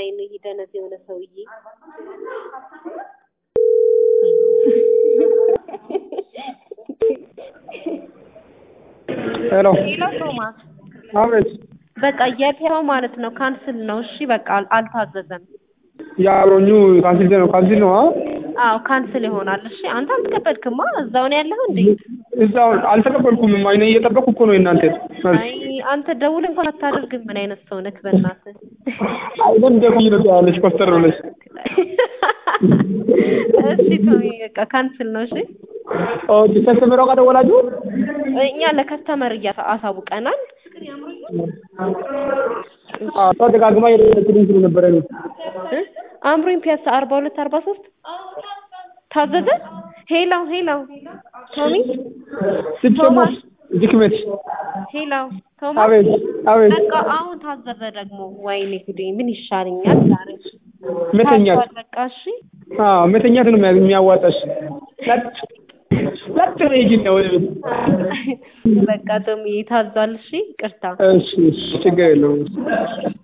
ላይ ነው ይሄ ደነዝ የሆነ ሰውዬ። ሄሎ ሌላ ቶማስ አቤት በቃ የቴራው ማለት ነው ካንስል ነው። እሺ በቃ አል- አልታዘዘም። የአብሮኙ ካንሲል ነው ካንሲል ነው አ አዎ ካንስል ይሆናል። እሺ አንተ አልተቀበልክማ እዛው ነው ያለኸው እንዴ? እዛው አልተቀበልኩም አይነ እየጠበቅኩ እኮ ነው የእናንተ አይ አንተ ደውል እንኳን አታደርግም። ምን አይነት ሰው ነህ በእናትህ? አይደል ደግሞ ይለኛለች ኮስተር ብለሽ እሺ ቶሚ በቃ ካንስል ነው። እሺ ኦኬ ከስተመሯ ጋር ደወላችሁ እኛ ለከስተመር እያሳ አሳውቀናል። እሷ ደጋግማ የደወለችልኝ ስለነበረ ነው እ? አምሮኝ ፒያሳ አርባ ሁለት አርባ ሶስት ታዘዘ። ሄላው ሄላው ቶሚ ስትሰሙት ድክመት ሄላው ቶማስ አቤት አቤት በቃ አሁን ታዘዘ ደግሞ። ወይኔ ጉዴ ምን ይሻለኛል ዛሬ? መተኛት ታዟል በቃ እሺ አዎ መተኛት ነው የሚያ- የሚያዋጣሽ ለጥ ለጥ ነው ሂጂ ነው ወደ ቤት በቃ ቶሚ ታዟል። እሺ ቅርታ እሺ እሺ ችግር የለውም